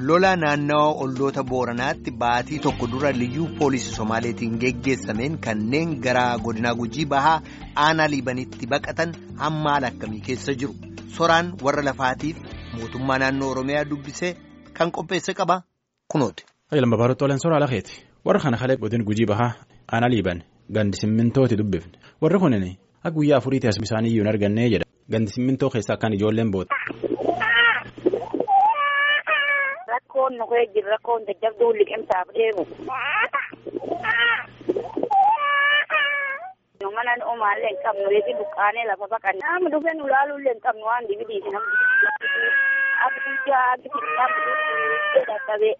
lola naannawa olloota booranaatti baatii tokko dura liyyuu poolisii somaaleetiin geggeessameen kanneen gara godinaa gujii bahaa aanaa liibanitti baqatan hammaal akkamii keessa jiru soraan warra lafaatiif mootummaa naannoo oromiyaa dubbisee kan qopheesse qaba kunooti. Lamba baroota olan soraa lakeeti warra kana kalee godin gujii bahaa aanaa liiban gandi simmintooti dubbifne warri kunin akka guyyaa afuriitti as bishaan iyyuu hin argannee jedha gandi simmintoo keessaa akkaan ijoolleen boota. Rakkoon nu kee jiru rakkoon jajjabduu liqimsaaf deemu. Nu mana omaallee hin qabnu reefi buqqaanee lafa baqanne. Nama dhufee nu laaluullee hin qabnu waan dibidiiti namni. Abidijaa abidijaa dadhabee.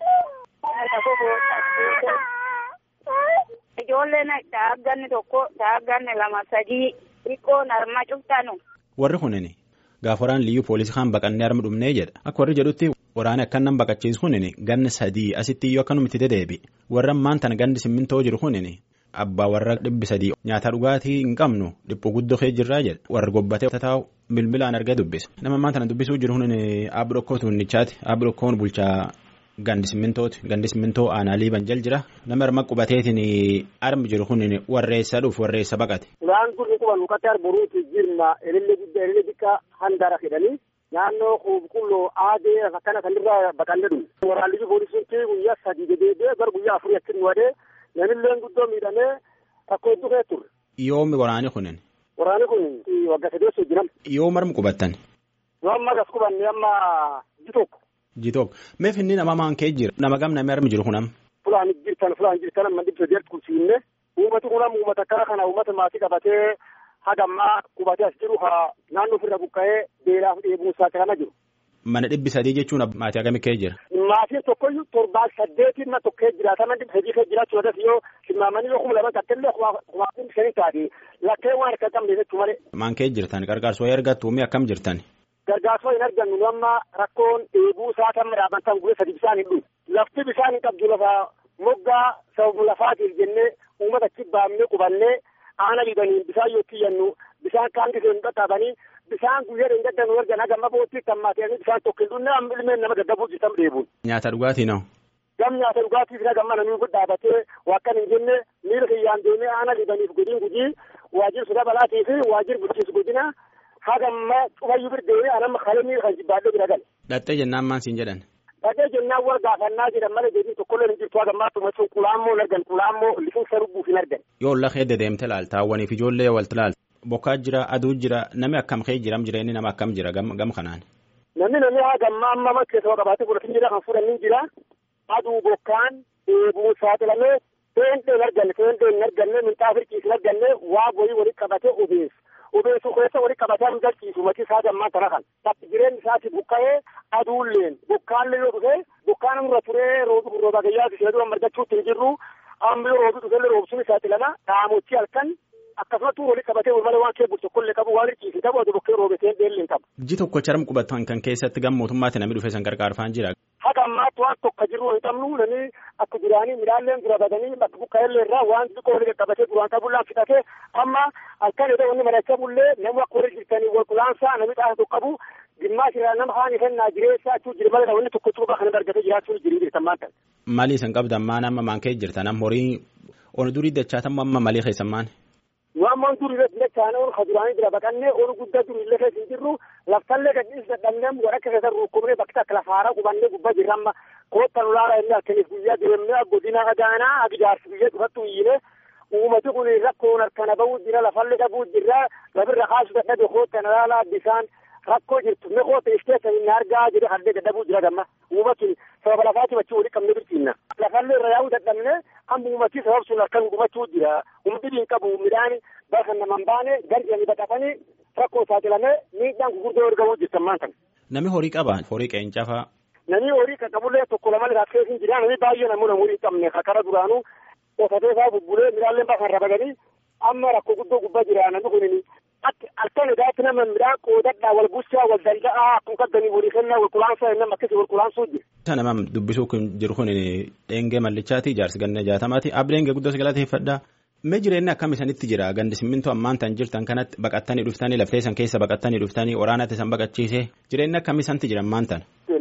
Ijoolleen daagganni tokko daagganni lama sadii xiqqoon harma cuftanu. Warri kunin gaafa waraan liyyuu poolisii kaan baqannee harma dhumnee jedha akka warri jedhutti waraana akkan nan baqachiisu kunin ganni sadii asitti iyyuu akkanumatti dedeebi warra maantan gandi simmintoo jiru kunin abbaa warra dhibbi sadii nyaata dhugaatii hin qabnu dhiphuu guddoo kee jirraa jedha warra gobbatee taa'u bilbilaan argaa dubbisa nama maantana dubbisuu jiru kunin aabbi dhokkoo tuunnichaati aabbi dhokkoon bulchaa. Gandi simmintooti gandi simmintoo aanaa liiban jal jira nama harma qubateetiin armi jiru kun warreessa dhuuf warreessa baqate. Suuraan kun quban mukkatti arboruuti jirma elillee guddaa elillee xiqqaa handaara jedhanii naannoo qulqulloo aadee akkana kanirraa baqannee dhufu. Waraanni poolisiin guyyaa sadii dedeebee gara guyyaa afurii achi nu wadee namillee guddoo miidhamee rakkoo hedduu kee ture. Yoomi waraani kunin. Waraanni kun waggaa sadii osoo jiran. Yoom armi qubattan. Yoo amma gas qubanne amma ji tokko. Jitook meef inni nama maan kee jira nama gam namni armi jiru kunam. Fulaan jirtan fulaan jirtan amma dhibba deerti kulsiinne uummati kunam uummata akkana kana uummata maatii qabatee hagammaa qubatee as jiru haa naannoo ofirra buqqa'ee beelaaf dheebuusaa kana jiru. Mana dhibbi sadii jechuun maatii akkamii kee jira. Maatiin tokkoyyuu torbaa saddeetiin na tokkee jiraatama dhibba sadii kee jiraachuu irratti yoo simmaamanii yoo kuma lama tattallee kumaatiin shanii taate lakkee waan akka qabne jechuu malee. Maan kee jirtan gargaarsa wayii argattu umi akkam jirtan. Gargaarsa hin argannu nu amma rakkoon dheebuu isaa kan midhaabantan guyyaa sadi bishaan hin dhufu. Lafti bishaan hin qabdu lafa moggaa sababu lafaatiif jennee uummata achi baafnee qubannee aana liibaniin bishaan yoo xiyyannu bishaan kaan gisee hin qaqqabanii bishaan guyyaa hin gaddannu erga nagamma boottii tammaatanii bishaan tokko hin dhunne amma ilmeen nama gaggabuu jirtan dheebuun. Nyaata dhugaatii noo. Gam nyaata dhugaatiif nagamma namni kun dhaabatee wakkan hin jenne miira kiyyaan deemee aana liibaniif godiin gujii waajjir suda balaatii fi waajjir bulchiinsa godina hagamma cufayyuu birdeewee anamma kalemii kan jibbaadhee bira gale. Dhattee jennaan maan siin jedhan. Dhattee jennaan wal gaafannaa jedhan malee jedhii tokkollee hin jirtu hagammaa tumachuun qulaammoo hin argan qulaammoo lifinsa lubbuuf hin argan. Yoo lafa edda deemte laalta hawwaniif ijoollee walti laalta. Bokkaa jira aduu jira namni akkam kee jiram jireenyi nama akkam jira gam kanaan. Namni namni hagammaa amma amma keessa qabaatee godhatin jira kan fuudhan jira aduu bokkaan dheebuu saaxilamee seentee hin arganne seentee hin arganne minxaa firqiis hin arganne waa boyii walitti qabatee obeessu. obeessu keessa walitti qabatee hin galchiisu matii isaa gammaa tana kan takki jireenyi isaati buqqa'ee aduulleen bokkaallee yoo dhufe bokkaan irra turee roobi rooba gayyaa ishee dura margachuutti hin jirru amma yoo roobi dhufellee roobsuun isaati lama dhaamochii halkan akkasumattuu walitti qabatee malee waan kee bulchu tokkollee qabu waan hirkiisi qabu adu bokkee roobeteen deellee hin qabu. Ji tokko charam qubatan kan keessatti gam mootummaatti namni dhufe san gargaarfaan jira. Haga ammaatti waan tokko jiru hin qabnu nani akka duraanii midhaanleen dura badanii bakka buqqa'ellee irraa waan xiqqoo walitti qabatee duraan qabullaan fixatee amma halkan edda wanni mari'achaa bullee namni akka warri jirtanii wal qulaansaa namni xaasa tokko qabu gimmaas irraa nama haani kennaa jireessaa achuu jira malee wanni tokko cuubaa kana argatee jiraachuun jirii jirtan maanta. Maalii isin qabdan maan amma maan kee jirtan amma horii onu durii dachaatan amma malii keessan maan. Waan maan durii irratti dachaan onu kaduraanii jira baqannee onu guddaa durii illee keessa hin jirru laftallee gadhiis dadhabnee warra keessa rukkubnee bakka akka lafaaraa qubannee gubbaa jirra amma koottan ulaaraa inni akkaniif guyyaa deemnee godina agaanaa agidaarsi biyya dhufattu iyyine uummati kun rakkoon harkana bahuu jira lafallee dhabuu jira lafirra kaasu dadhabe koottan ulaalaa bisaan rakkoo jirtu me koota iskeessa hin argaa jedhe haldee dadhabuu jira gamma uummatni sababa lafaati machii walii qabne birtiinna lafallee irra yaa'uu dadhabne amma uummatii sabab sun harkan gubachuu jira uummatni hin qabu midhaan bakka naman baane garjanii baqatanii rakkoo saaxilamee miidhaan gurguddoo argamuu jirtan maantan. Nami horii qaba horii qeencafaa. Nami horii qaqqabullee tokko lama irraa keessa hin jira nami baay'ee namoota horii hin qabne kakara duraanuu qotatee isaa bubbulee midhaanlee bakka irra baqanii amma rakkoo guddoo gubbaa jira namni kunini halkan edaatti nama midhaan qoodadhaa wal bulchaa wal danda'aa akkuma qaddanii walii kennaa wal qulaansaa nama akkasii wal qulaansuu jira. Isa nama dubbisuu kun jiru kun dheengee mallichaati jaarsi ganna jaatamaati ab dheengee guddoo galateeffadhaa. Mee jireenyi akkam isanitti jira gandi simmintoo ammaan tan jirtan kanatti baqattanii dhuftanii laftee san keessa baqattanii dhuftanii waraanatti san baqachiise jireenyi akkam isanitti jira ammaan tan. Laftii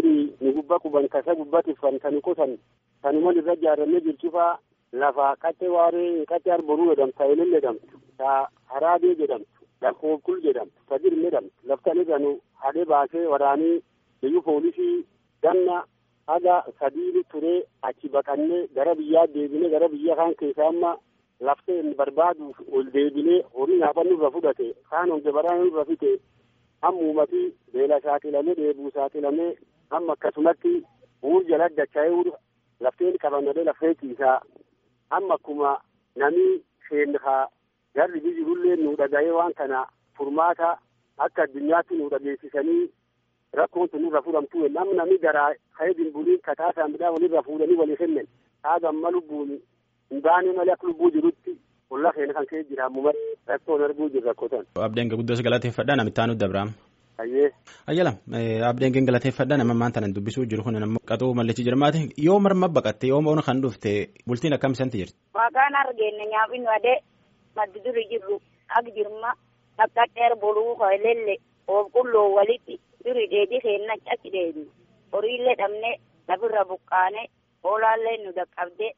duri ni gubba quban kasa gubba tiffan tani qotan tanuman irra ijaarramee jirchufaa lafa qaxxe waaree qaxxe arboruu jedhamtu taayileen jedhamtu ta haraabee jedhamtu lakkoofkul jedhamtu ta dirme jedhamtu laftan irranu hadhee baasee waraanii biyyu poolisii ganna haga sadiiru turee achi baqannee gara biyyaa deebinee gara biyya kaan keessaa amma laftee barbaaduuf ol deebinee horii nyaaphannu irra fudhate kaan honge baraan irra fite amma uumatii beela saaxilamee dheebuu saaxilamee amma akkasumatti uur jala dacha'ee uur lafteen qabannadee lafee ciisaa amma akkuma namni seenhaa garri jirullee nu dhaga'ee waan kana furmaata akka addunyaatti nu dhageessisanii rakkoon sun irra fudhamtu hin amma namni garaa ka'ee dimbuliin kataa saamidhaa walirra fuudhanii walii kennan haga amma lubbuun hin baane malee akka lubbuu jirutti holla keenya kan ka'ee jira ammoo rakkoon arguu jirra rakkotan. Abdeen guddoos galateeffadhaa namittaan nuti dabraam. Ayyee. Ayyala abdeen galateeffadhaa nama maan tanan dubbisuu jiru kun nammoo qaxuu mallachi jirmaati yoo marma baqatte yoo moona kan dhufte bultiin akkam isanti jirti. Waaqaan argeenne nyaafinu adee maddi duri jirru ak jirma akka dheer boluu hoylelle qulqulloo walitti duri dheedhi keenna achi deebi horiillee dhabne lafirra buqqaane hoolaallee nu dhaqqabde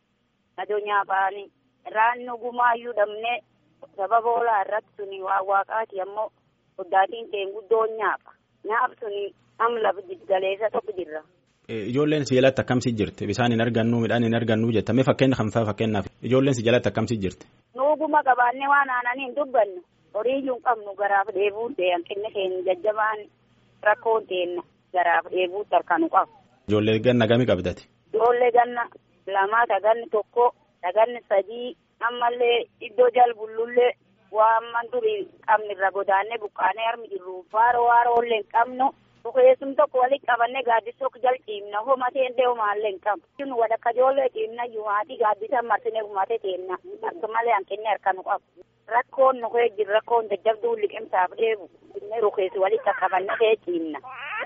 adoo nyaafaani raannu gumaayyuu dhabne sababa hoolaa irratti suni waa waaqaati ammoo guddaatiin keen guddoon nyaafa nyaaf suni am lafa galeessa tokko jirra. Ijoolleen si jalatti akkamsi jirti bisaan hin argannu midhaan hin argannu jettame fakkeenya kan fa'aa fakkeenyaaf ijoolleen si jalatti akkamsi jirti. Nuuguma qabaannee waan aananii hin dubbannu horii iyyuu hin qabnu garaaf dheebuu ta'e hanqinni keenya jajjabaan rakkoon teenna garaaf dheebuu tarkanu qabu. Ijoollee ganna gami qabdati. Ijoollee ganna lamaa taganni tokko taganni sadii ammallee iddoo jalbullullee waan man durii qabnirra godaannee buqqaanee harmi jirru faaroo waaroo hin qabnu. Bukeessum tokko walitti qabannee gaaddisa jal ciimna homatee illee homaallee hin qabu. Kun wadakka ijoollee ciimna yuumaatii gaaddisa marsinee humatee teenna akka malee hanqinni harka nu qabu. Rakkoon nu kee jiru rakkoon jajjabduu liqimsaaf dheebu inni rukeessi walitti qabannee kee ciimna.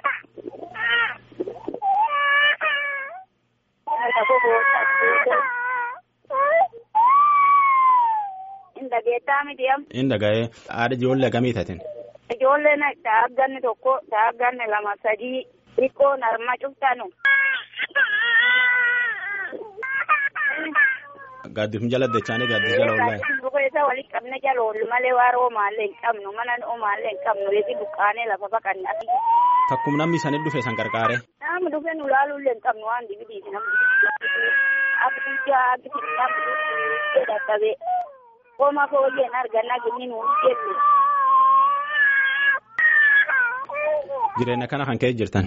Indageettaa miti am. Indaga'ee haadha ijoollee gamii tatin. Ijoolleen daagganni tokko daagganni lama sadii xiqqoon harma cuftanu. Gaaddisum jala dachaanii gaaddisa jala oolaa. Bukeessa walitti qabne jala oollu malee waaroo omaallee hin qabnu mana omaallee hin qabnu reefi buqqaanee lafa baqanna. Takkum namni isaanii dhufe san qarqaare. Namni dhufe nu laaluullee hin qabnu waan dibidiiti namni. Akka guyyaa akka xiqqaa dadhabee. Kooma fooyyeen argannaa ginni nuun jennu. Jireenya kana kan ka'e jirtan.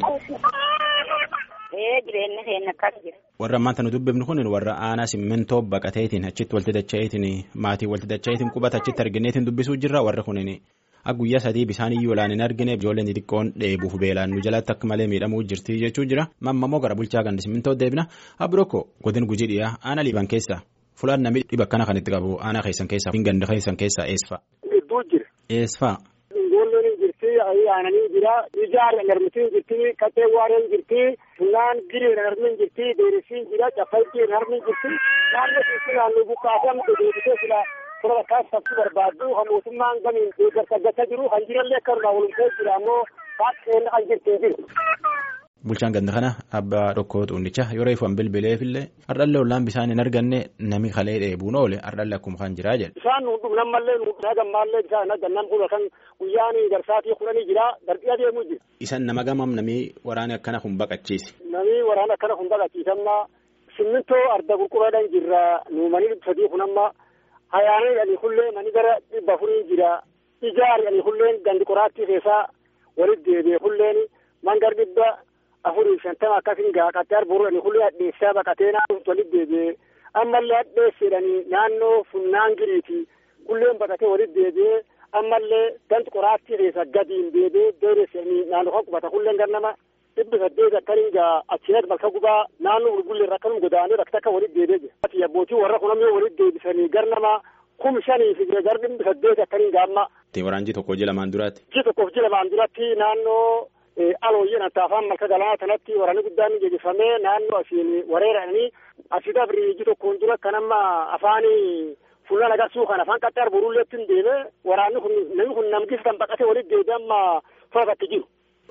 Ee jireenya keenya akkas jira. Warra ammaan nu dubbifnu kun warra aanaa simmintoo baqateetiin achitti walti dacha'eetiin maatii walti dacha'eetiin qubata achitti argineetiin dubbisuu jirra warra kunin akka guyyaa sadii bishaan iyyuu olaan hin argine ijoolleen xixiqqoon dheebuuf beelaan nu jalatti akka malee miidhamuu jirti jechuu jira mammamoo gara bulchaa gandi simmintoo deebina abirokko godin gujii dhiyaa aanaa liiban keessa fulaan namni dhiba akkana kan itti qabu aanaa keessan keessaa ganda keessan keessaa eesfa. Gidduu jira. Eesfa. Ijoolleen hin jirti aananii jira ijaarra narmitiin jirti qaxee waareen jirti fulaan giree narmin jirti deerisiin jira caffaittii narmin jirti naannoo keessi naannoo buqqaasamtu deebisee sila sura bakkaa sabsi barbaaddu kan mootummaan gamiin deeggarsa gata jiru kan jirallee akka irraa walumtee jira ammoo baaqeen kan jirti jiru. Bulchaan ganda kana abbaa dhokkoo xuunnicha yeroo ifan bilbileefillee hardhallee ollaan bishaan hin arganne nami kalee dheebuun oole hardhallee akkuma kan jiraa jedhe. Bishaan nu dhugnan mallee nu nagammallee bishaan nagannan kun kan guyyaan garsaatii kudhanii jira darbii adeemuu jira. Isan nama gamam namii waraana akkana kun baqachiise. Namii waraana akkana kun baqachiisamna simmintoo arda qurquraadhaan jirra nu manii sadii kun amma hayaanii dhanii hullee mani gara dhibba afurii jira ijaari dhanii hulleen gandi qoraattii keessaa walitti deebi'e hulleen mangar dhibba afurii shantama akkasin gaa qaxxee arboru dhanii hullee hadheessaa baqatee naannoo walitti deebi'e ammallee hadheesseedhanii naannoo funnaan giriiti hulleen baqatee walitti deebi'e ammallee ganti qoraattii keessa gadiin deebi'ee deebi'ee naannoo kan qubata hulleen gannama dhibbi saddeet akkaniin gaa achiinat balka gubaa naannoo gurgullee irra akkanum godaanee bakka takka walitti deebi'ee jira. Abbootii warra kun ammoo walitti deebisanii gar nama kum shanii fi gar dhibbi saddeet akkaniin gaa amma. Waraanji tokko ji lamaan duraatti. Ji tokkoof ji lamaan duratti naannoo alooyyeen hatta afaan malka galaanaa kanatti waraanni guddaan geggeeffamee naannoo asiin wareeranii asii dabrii ji tokkoon dura kan amma afaanii fuulaan agarsuu kan afaan qaxxee arboruulleetti hin deeme waraanni kun namni kun namgis kan baqatee walitti deebi'ee amma faafatti jiru.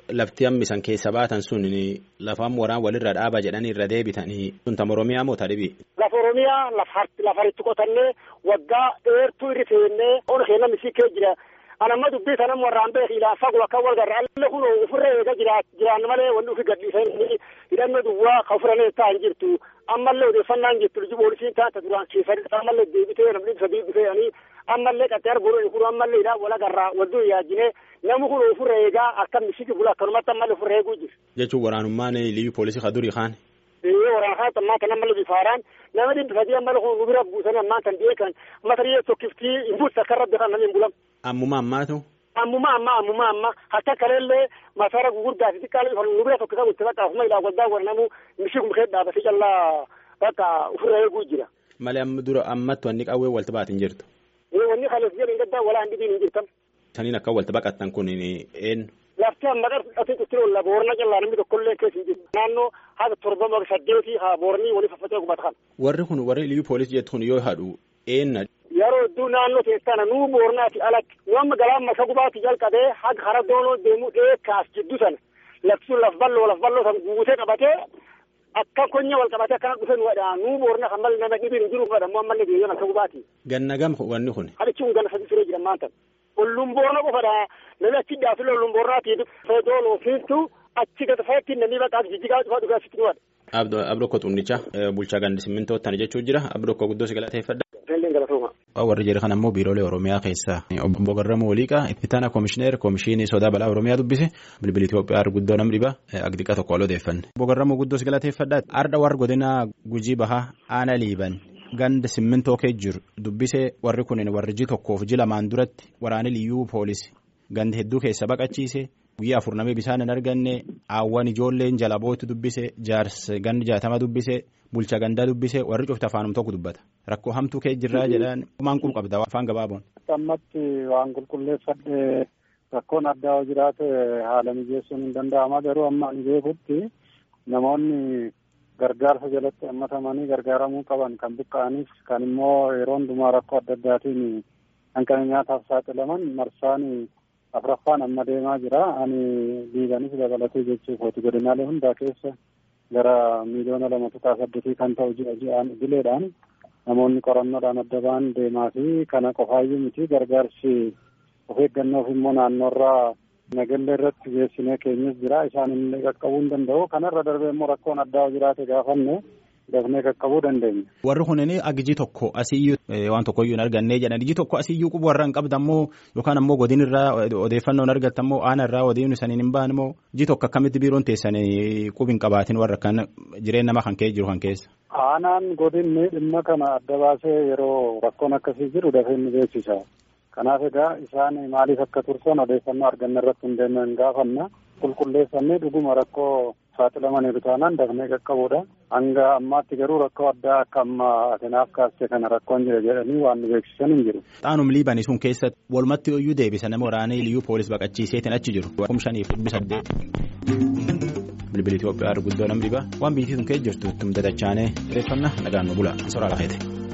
lafti hammisan keessa baatan sun lafaan waraan walirra dhaaba jedhanii irra deebitanii sun tam Oromiyaa moo tadhibi. Lafa Oromiyaa lafaritti qotannee waggaa dheertuu irri feennee ol keenya misii kee jira. Anamma dubbii sanam warraan beeki ilaan fagoo akka wal garra alle kun ofirra eega jiraan malee wanni ofi gadhiisanii hidhannoo duwwaa ka ofirra ta'an jirtu. Ammallee odeeffannaan jirtu liji poolisiin taata duraan keessatti ammallee deebitee namni sadii dhufeeyanii ammallee qaxxee arguun kun ammallee hidhaa wal agarraa wadduu yaajinee namni kun ofirra eegaa akka misiki bula akkanumatti ammallee ofirra eeguu jiru. Jechuun waraanummaan liyyuu poolisii kadurii kaan. Ee waraana kaan ammaa kan ammallee bifaaraan nama dhibbi sadii ammallee kun nu bira buusanii ammaa kan dhi'ee kan matarii tokkiftii hin buusa akka rabbi kan namni hin bulan. Ammuma ammaatu. Ammuma amma ammuma amma hatta kaleellee masara gugurdaa fi xiqqaa ifan nu bira tokkisa gutte bakka afuma ilaa waldaa waranamu mishii kumkee dhaabatee callaa bakka ofirra eeguu jira. Malee amma dura ammatti wanni qawwee walta baatin jirtu. Ee wanni kanas jedhan gaddaa walaa hin dhibiin hin jirtan. Saniin akka walta baqattan kun eenyu. Lafti amma qarqati itti olla boorna callaa namni tokkollee keessa hin jiru. Naannoo haga torbama saddeetii haa boornii walii faffacee qubata kan. Warri kun warri liyyuu poolisii jettu kun yoo hadhu eenna. Yeroo hedduu naannoo keessana nuu boornaati alatti nama galaan masa gubaatti jalqabee haga hara doonoo deemuu dheekaas jiddu sana lafti sun laf balloo laf balloo san guutee qabatee akka konya wal qabatee akkana dhufe nu wadhaa nuu boorna kan malee nama dhibiin hin jiru nu wadhaa ammoo ammallee deemee masa gubaati. Ganna gam wanni kun. Hadichi kun ganna sadii firee jira maanta. Olluun boorna qofadha namni achi dhaafile olluun boornaati feedooloo fiiltu achi gata fayyatti namni bakka jijjigaa cufaa dhugaa sitti nu wadha. Abdokko Xunnicha bulchaa gandi simmintoo tan jechuu jira Abdokko guddoo si galateeffadha. Jalleen galatooma. warri jedhe kan ammoo biiroolee oromiyaa keessa obbo Garramuu Waliiqaa itti taana koomishineer koomishinii sodaa balaa oromiyaa dubbise bilbila Itoophiyaa guddoo nam dhiba agdiqa tokko wal odeeffanne. Obbo Garramuu guddoo si galateeffadha. Arda warra godina gujii bahaa aana liiban ganda simmintoo kee jiru dubbise warri kunin warri ji tokkoof ji lamaan duratti waraana liyyuu poolisii ganda hedduu keessa baqachiise. guyyaa afur namni bishaan hin arganne aawwan ijoolleen jala bootti dubbise jaarsa gandi jaatama dubbise bulcha gandaa dubbise warri cufti afaanum tokko dubbata rakkoo hamtuu kee jirraa jedhan maan qub qabda afaan gabaaboon. ammatti waan qulqulleeffadhe rakkoon addaa jiraate haala mijeessuun hin danda'ama garuu amma ani beekutti namoonni gargaarsa jalatti hammatamanii gargaaramuu qaban kan buqqa'aniif kan immoo yeroo hundumaa rakkoo adda addaatiin hanqina nyaataaf saaxilaman marsaan afraffaan amma deemaa jira ani liibanis dabalatee jechuuf hooti godinaalee hundaa keessa gara miiliyoona lama tuqaa saddeetii kan ta'u ji'a ji'aan idileedhaan namoonni qorannoodhaan adda ba'an deemaa fi kana qofaayyuu miti gargaarsi of eeggannoof immoo naannoorraa nagallee irratti geessinee keenyas jira isaan illee qaqqabuu hin danda'u kanarra darbee immoo rakkoon addaa jiraate gaafanne dafnee qaqqabuu dandeenya. Warri kunin agijii tokko asiyyuu waan tokkoyyuu hin argannee jedhan ijii tokko asiyyuu quba warra hin qabdammoo yookaan ammoo godin irraa odeeffannoo hin argattammoo aana irraa odeeffannoo saniin hin baanmoo ijii tokko akkamitti biiroon teessan qubi hin qabaatin warra kan jireen nama kan kee jiru kan keessa. Aanaan godinni dhimma kana adda baasee yeroo rakkoon akkasii jiru dafee ni beeksisa. Kanaaf egaa isaan maaliif akka tursan odeeffannoo arganne irratti hundeeffannee gaafanna qulqulleeffannee dhuguma rakkoo saaxilamaniiru taanaan dafnee qaqqabuudha. Hanga ammaatti garuu rakkoo addaa akka amma atinaaf kaastee kana rakkoon jira jedhanii waan nu beeksisan hin jiru. Xaanum liibanii sun keessatti walumatti iyyuu deebisa nama waraanee liyyuu poolis baqachiiseetiin achi jiru. Kum shaniif dhibbi saddeet. Bilbila Itoophiyaa guddoo nam dhiba waan biitii sun keessa jirtu ittum dadachaanee odeeffannaa nagaan nu bula. Soraa lafeete.